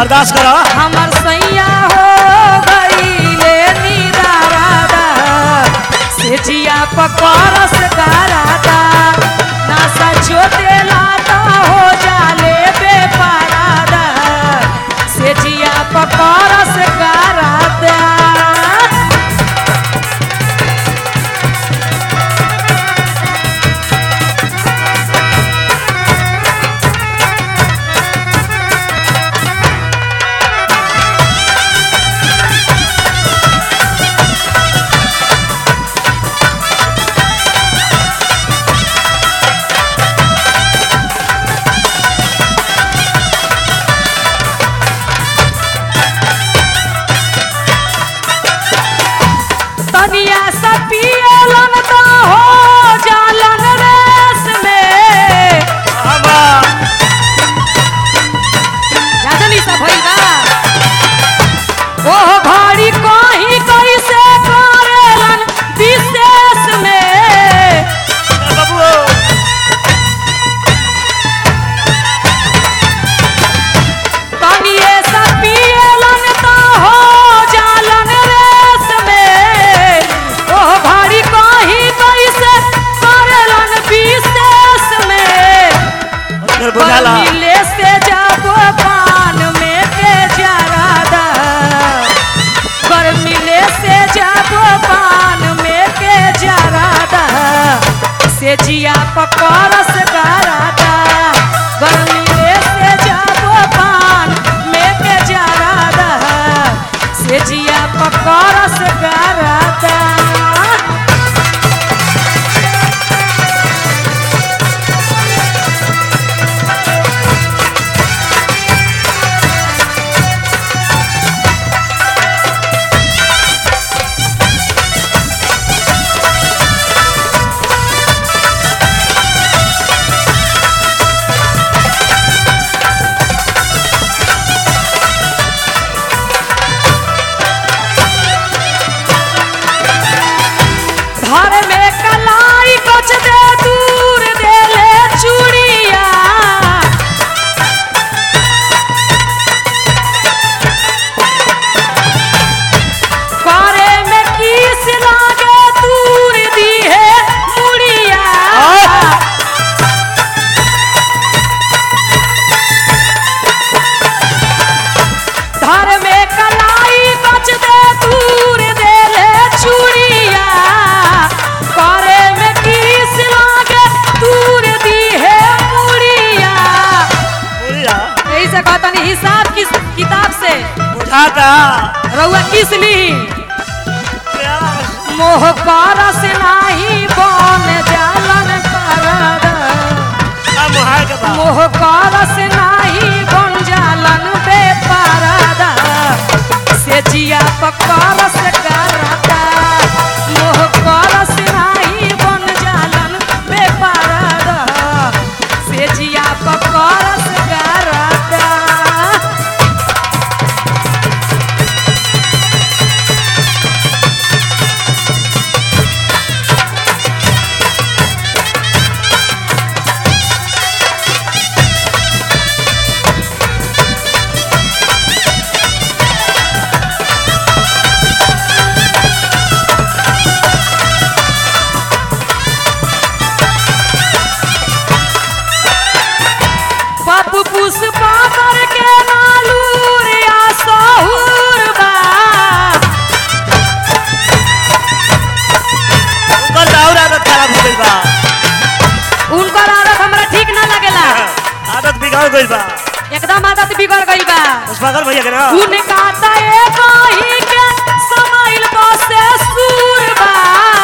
बर्दाश्त करो हमर सैया हो गईले निदारादा से जिया पकड़स गारादा नासा छोटे लाता हो जाले बेपारादा से जिया पकड़स गारादा तनिया सा पियलन त हो जालन रेस में बाबा जादनी सा भइल बा ओह घड़ी कहीं कैसे करेलन विशेष में बाबू तनिए सा पियलन त हो जालन रेस में ओह घड़ी कहीं कैसे करेलन विशेष में फिर बुझाला मिले से जाबो पान में के जरादा कर मिले से जाबो पान में के जरादा से जिया पकड़स गरादा कर मिले से जाबो पान में के जरादा से जिया पकड़स गरादा घर में कलाई कच दे दूर दे ले चूड़िया करे में किस लागे दूर दी है मुड़िया धर में कलाई कच दे दूर दे ले चूड़िया करे में किस लागे दूर दी है मुड़िया बुझा यही से कहतनी हिसाब किस किताब से बुझाता रउआ किस ली मोह करस नाही बन जालन करद अब मुहार के बाद मोह करस नाही बन जालन बेपारदा से जिया पकरस करदा मोह करस नाही बन जालन बेपारदा से जिया पकरस करदा पप पुष्पा करके नालूर या सहुर बा उनकर दाऊर आदत खराब हो गइल बा उनकर आदत हमरा ठीक ना लगेला आदत बिगड़ गइल बा एकदम आदत बिगड़ गई बा पुष्पाकर भैया के ना उनका त एक ही के समाइल बसे सूर बा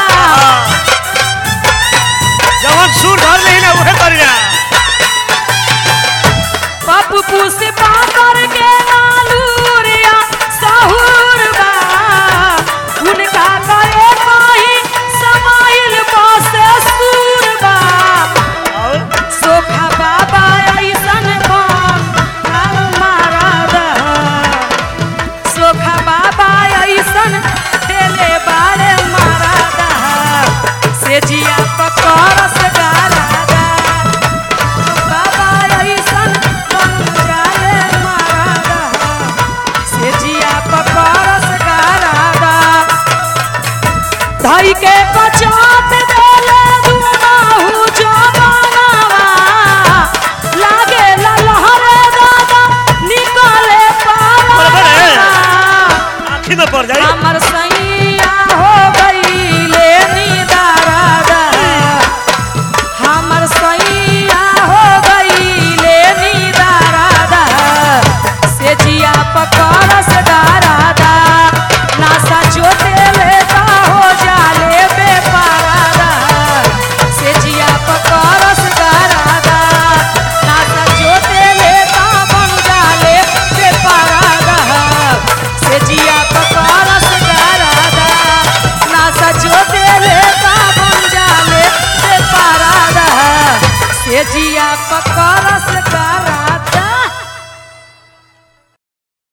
जवन सुर धर नहीं ना उहे करी ना पप पुष्पा करके नालूर या सहुर बा उनका त एक ही समाइल बसे सूर बा और सोखा बाबा ऐसन बम नाम मारद सोखा बाबा ऐसन देले बारे मारद से जिया पकड़स गारदा से जिया पकड़स